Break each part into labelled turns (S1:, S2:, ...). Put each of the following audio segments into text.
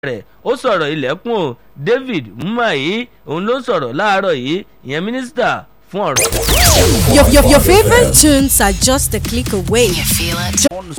S1: rẹ̀ ó sọ̀rọ̀ ilẹ̀kùn o David Umahi òun ló sọ̀rọ̀ láàárọ̀ yìí ìyẹn mínísítà fún ọ̀rọ̀.
S2: Your, your, your favorite tunes are just a click away.
S3: You feel it?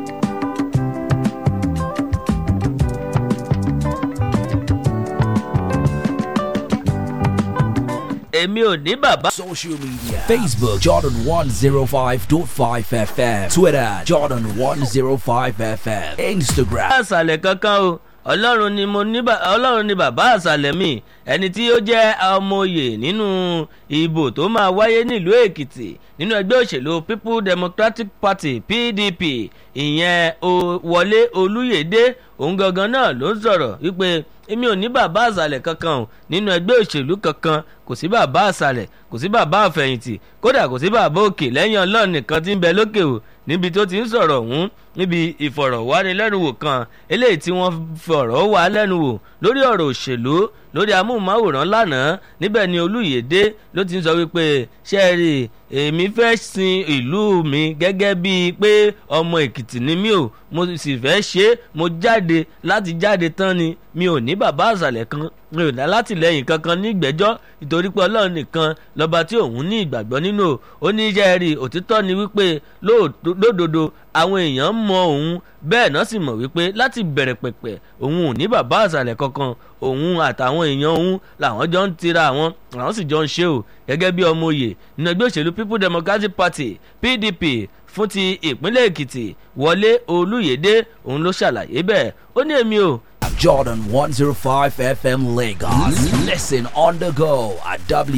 S1: èmi ò ní bàbá.
S4: Social media Facebook Jordan 105.5 FM Twitter Jordan 105 FM Instagram
S1: àṣàlẹ̀ kankan o ọlọ́run ni mo ní bà- ọlọ́run ni bàbá àṣàlẹ̀ mi ẹni tí ó jẹ́ ọmọoyè nínú ìbò tó máa wáyé nílùú èkìtì nínú ẹgbẹ́ òṣèlú people democratic party pdp ìyẹn o- wọlé olúyèdè òun gangan náà ló ń sọ̀rọ̀ wípé èmi ò ní bàbá àṣàlẹ̀ kankan o nínú ẹgbẹ́ òṣèlú kankan kò sí bàbá àṣàlẹ̀ kò sí bàbá àfẹ̀yìntì kódà kò sí bàbá òkè lẹ́yìn ọlọ́run nìkan tí ń bẹ lókè o níbi tó ti ń sọ̀rọ̀ ọ̀hún níbi ìfọ̀rọ̀wánilẹ́nuwò kan eléyìí tí wọ́n fọ̀rọ̀ wá lẹ́nu wò lórí ọ̀rọ̀ òṣèlú lórí amóhùnmáwòrán lánàá níbẹ̀ ni olúyèdè ló ti ń sọ wípé ṣé ẹ rí i, èmi fẹ́ sin ìlú mi gẹ́gẹ́ bíi pé ọmọ èkìtì ni mí o mo sì fẹ́ ṣe é mo jáde láti jáde tán ni mi ò ní bàbá àṣàlẹ̀ kan mi ò dá látìlẹ́yìn kankan ní ìgbẹ́jọ́ nítorí pé ọlọ́run nìkan lọ́ba tí òun ní ìgbàgbọ́ nínú o ó ní iṣẹ́ rí òtítọ́ ni wípé lóòtó- lódodo àwọn èèyàn mọ òun bẹ́ẹ̀ náà sì mọ̀ wípé láti bẹ̀rẹ̀ pẹ̀pẹ̀ òun ò ní bàbá àṣàlẹ̀ kankan òun àtàwọn èèyàn òun làwọn jọ ń tira àwọn àwọn sì jọ ń ṣe o gẹ́gẹ́ bí ọmọ òye nínú ẹgbẹ́ òṣèlú people democratic party pdp fún ti ìpínlẹ̀ èkìtì wọlé olúyèdè òun ló ṣàlàyé bẹ́ẹ̀ ó ní èmi o
S4: Jordan 105 FM Lagos. Listen on the go at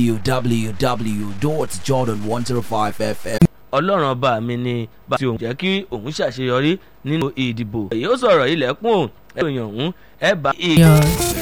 S4: www.jordan105fm.
S1: ọlọ́run ọba mi ni bá ti òun jẹ́ kí òun ṣàṣeyọrí nínú ìdìbò èyí ó sọ̀rọ̀ ilẹ̀kùn ẹ̀rọ ìyàn òun ẹ̀ bá.